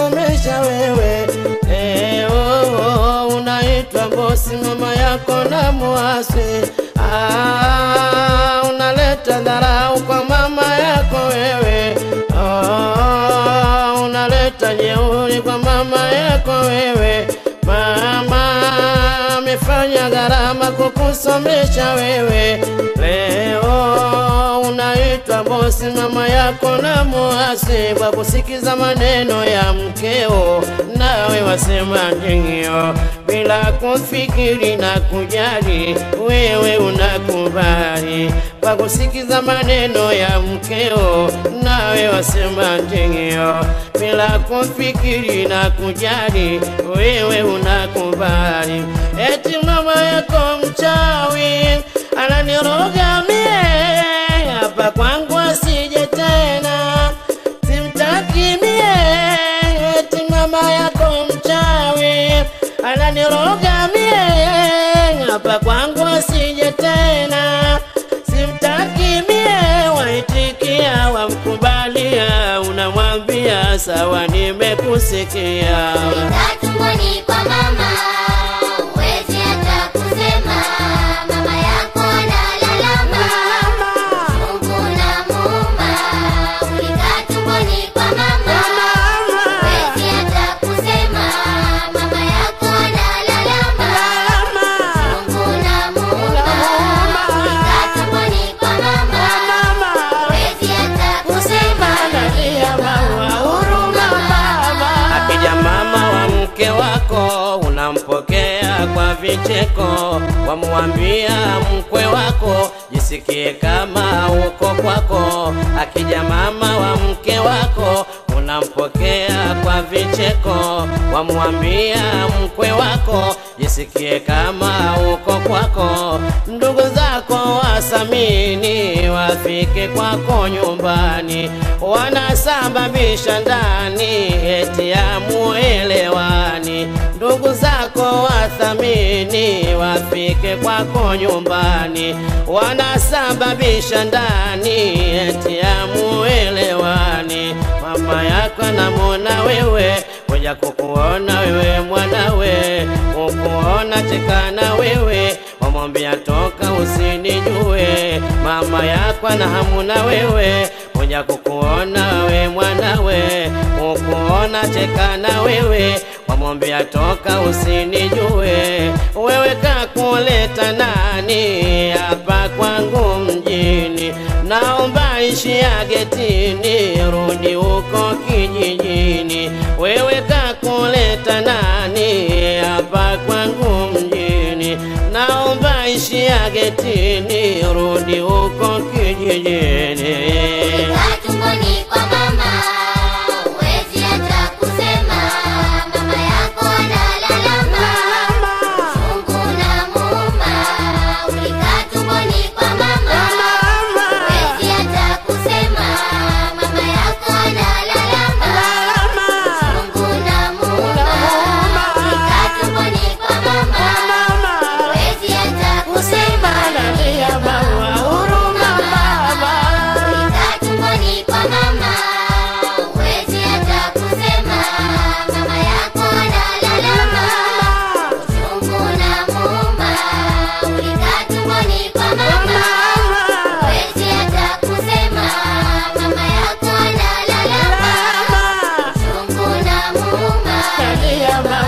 kukusomesha wewe. Leo unaitwa bosi, mama yako na mwasi. Ah, unaleta dharau kwa mama yako wewe. Ah, unaleta jeuri kwa mama yako wewe. Mama amefanya gharama kukusomesha wewe. Leo unaitwa bosi, mama yako na muasi kwa kusikiza maneno ya mkeo, nawe wasema ndio bila kufikiri na kujali, wewe unakubali kwa kusikiza maneno ya mkeo, nawe wasema ndio bila kufikiri na kujali, wewe unakubali eti mama yako mchawi ananiroga mie hapa kwangu asije tena, simtaki mie eti mama yako mchawi ananiroga mie hapa kwangu asije tena, simtaki mie waitikia wamkubalia, unamwambia sawa, nimekusikia. Kaa tumboni kwa mama, huwezi hata kusema. Mama yako analalama, Mungu unamuuma. Ulikaa tumboni kwa mama, huwezi hata kusema. Mama yako analalama, Mungu unamuuma. Ulikaa tumboni kwa mama, huwezi hata kusema. Nalia mama, huruma mama. Akija mama wa mke wako unampokea kwa vicheko, wamwambia mkwe wako jisikie kama uko kwako. Akija mama wa mke wako unampokea kwa vicheko, wamwambia mkwe wako jisikie kama uko kwako. Ndugu zako wasamini wafike kwako nyumbani, wanasababisha ndani eti amuelewani. Ndugu zako wathamini wafike kwako nyumbani, wanasababisha ndani eti amuelewani. Mama yako anamwona wewe kuja kukuona wewe mwanawe, kukuona chekana wewe, wamwambia toka usinijue. Mama yako ana hamu na wewe kuja kukuona wewe mwanawe, kukuona chekana wewe, wamwambia toka usinijue. Wewe kakuleta nani hapa kwangu mjini? Naomba ishia getini, rudi huko kijijini. Wewe kakuleta nani hapa kwangu mjini? Naomba ishia getini, rudi huko kijijini. Kaa tumboni kwa mama, huwezi hata kusema. Mama yako analalama, Mungu unamuuma. Ulikaa tumboni kwa mama, huwezi hata kusema. Mama yako analalama, Mungu unamuuma. Ulikaa tumboni kwa mama, huwezi hata kusema. Nalia mama, huruma mama. Ulikaa tumboni kwa mama, huwezi hata kusema. Mama yako analalama, uchungu unamuuma. Ulikaa tumboni kwa mama, huwezi hata kusema. Mama yako analalama, uchungu unamuuma. Nalia mama.